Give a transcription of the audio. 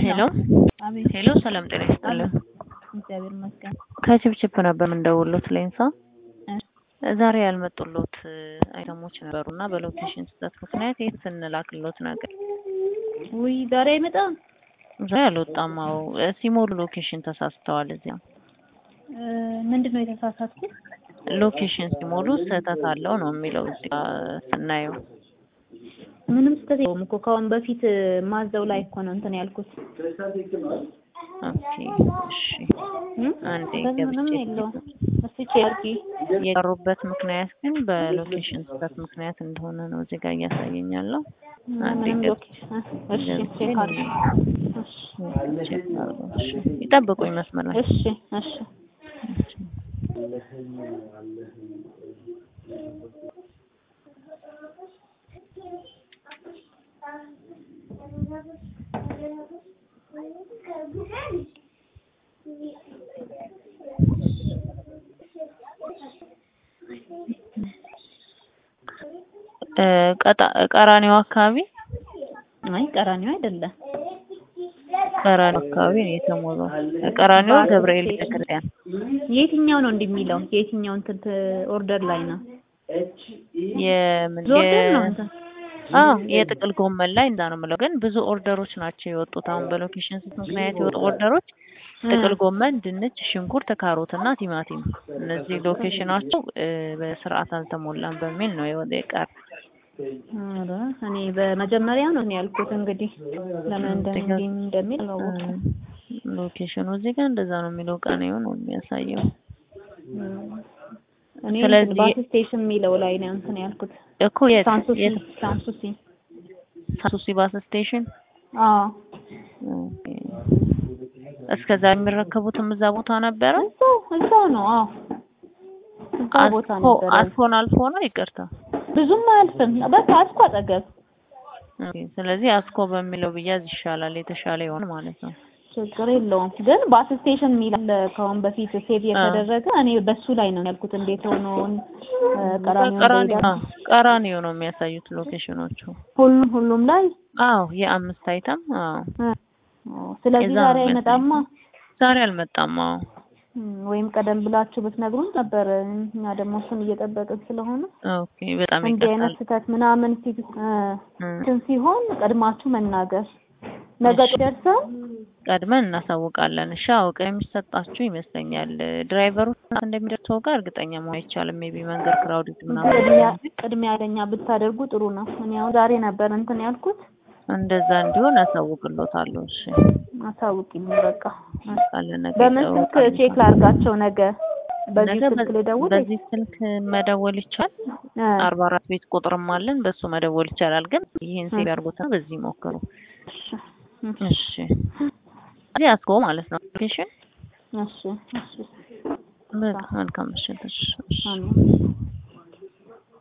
ሄሎ አቤት ሄሎ፣ ሰላም ጤና ይስጥልን። እግዚአብሔር ይመስገን። ከችፕችፕ ነበር የምንደውሉት ሌንሳ። እ ዛሬ ያልመጡሎት አይተሞች ነበሩና በሎኬሽን ስህተት ምክንያት የት ስንላክሎት ነገር ውይ ዛሬ አይመጣም። ዛሬ አልወጣም። አዎ ሲሞሉ ሎኬሽን ተሳስተዋል። እዚያ እ ምንድን ነው የተሳሳትኩት? ሎኬሽን ሲሞሉ ስህተት አለው ነው የሚለው እዚህ ጋ ስናየው። ምንም ስህተት የለውም እኮ ከአሁን በፊት ማዘው ላይ እኮ ነው እንትን ያልኩት። ኦኬ እሺ፣ እ? አንዴ ስህተት ምንም ገብቼ የለውም። እስቲ ቼክ አድርጊ። የቀሩበት ምክንያት ግን በሎኬሽን ስህተት ምክንያት እንደሆነ ነው እዚህ ጋር እያሳየኛለሁ። አንዴ ምንም ገብ- ሎኬሽን እሺ ቼክ አድርጊ። እሺ ቼክ አድርገው። እሺ፣ ይጠብቁኝ መስመር ላይ እሺ እሺ እ ቀጣ- ቀራኒዮ አካባቢ አይ ቀራኒዮ አይደለም። ቀራኒዮ አካባቢ ነው የተሞላው። ቀራኒዮ ባስ ገብርኤል ስቴሽን። ቤተክርስቲያን የትኛው ነው እንዲህ የሚለው? የትኛው እንትን ት- ኦርደር ላይ ነው? የምን ኦርደር ነው የ- እንትን አዎ የጥቅል ጎመን ላይ እንዳ ነው የምለው። ግን ብዙ ኦርደሮች ናቸው የወጡት። አሁን በሎኬሽን ስህተት ምክንያት የወጡ ኦርደሮች ጥቅል ጎመን፣ ድንች፣ ሽንኩርት፣ ካሮት እና ቲማቲም እነዚህ ሎኬሽናቸው እ በስርዓት አልተሞላም በሚል ነው የወደ የቀረ ኧረ እኔ በመጀመሪያ ነው እኔ ያልኩት። እንግዲህ ለምን እንደ እዚህ ጋር- እንዲህ እንደሚል አላወኩም። ሎኬሽኑ እዚህ ጋር እንደዛ ነው የሚለው ቀኔው ነው የሚያሳየው። እኔ ስለዚህ- እንትን ባስ ስቴሽን የሚለው ላይ ነው እንትን ያልኩት። እኮ የት ሳንሱሲ የት ሳንሱሲ። ሳሱሲ ባስ ስቴሽን አዎ ኦኬ። እስከዛ የሚረከቡትም እዛ ቦታ ነበረ። እዛው እዛው ነው። አዎ እዛው ቦታ አስኮ ነበረ። አስኮን አልፎ ነው ይቅርታ። ብዙም አያልፍም። በቃ አስኮ አጠገብ ኦኬ፣ ስለዚህ አስኮ በሚለው ብያዝ ይሻላል፣ የተሻለ ይሆን ማለት ነው። ችግር የለውም። ግን ባስ ስቴሽን የሚል አለ ከአሁን በፊት ሴቭ የተደረገ እኔ በሱ ላይ ነው ያልኩት። እንዴት ሆኖ እ፣ ቀራኒዮ ቀራኒ እንደሄደ አዎ፣ ቀራኒዮ ነው የሚያሳዩት ሎኬሽኖቹ። ሁሉም ሁሉም ላይ አዎ የአምስት አይተም አዎ። እ፣ ኦ፣ ስለዚህ የዛ ዛሬ ነው አይመጣማ። ዛሬ አልመጣም። አዎ እም፣ ወይም ቀደም ብላችሁ ብትነግሩን ነበር። እኛ ደግሞ እሱን እየጠበቅን ስለሆነ ኦኬ፣ በጣም እንዲህ አይነት ይቀጣል። ስህተት ምናምን ሲ- እ፣ እንትን ሲሆን ቀድማችሁ መናገር ነገ እሺ። ደርሰን ቀድመን እናሳውቃለን። እሺ፣ አውቀ የሚሰጣችሁ ይመስለኛል። ድራይቨሮች እንደሚደርሰው ጋር እርግጠኛ መሆን አይቻልም። ሜቢ መንገድ ክራውድድ ምናምን ቅድሚያ ቅድሚያ ለኛ ብታደርጉ ጥሩ ነው። እኔ አሁን ዛሬ ነበር እንትን ያልኩት። እንደዛ እንዲሆን አሳውቅሎታለሁ። እሺ፣ አሳውቂኝ በቃ። ካለ ነገር በምን ስልክ ቼክ ላድርጋቸው? ነገ በዚህ ነገ ስልክ ልደውል? በዚህ ስልክ መደወል ይቻላል። እ፣ አርባ አራት ቤት ቁጥርም አለን፣ በሱ መደወል ይቻላል። ግን ይህን ሴቭ ያድርጉትና በዚህ ሞክሩ። እሺ እሺ፣ እዚህ አስኮ ማለት ነው ሎኬሽን። እሺ እሺ በቃ መልካም ምሽት። እሺ፣ እሺ። አሜን።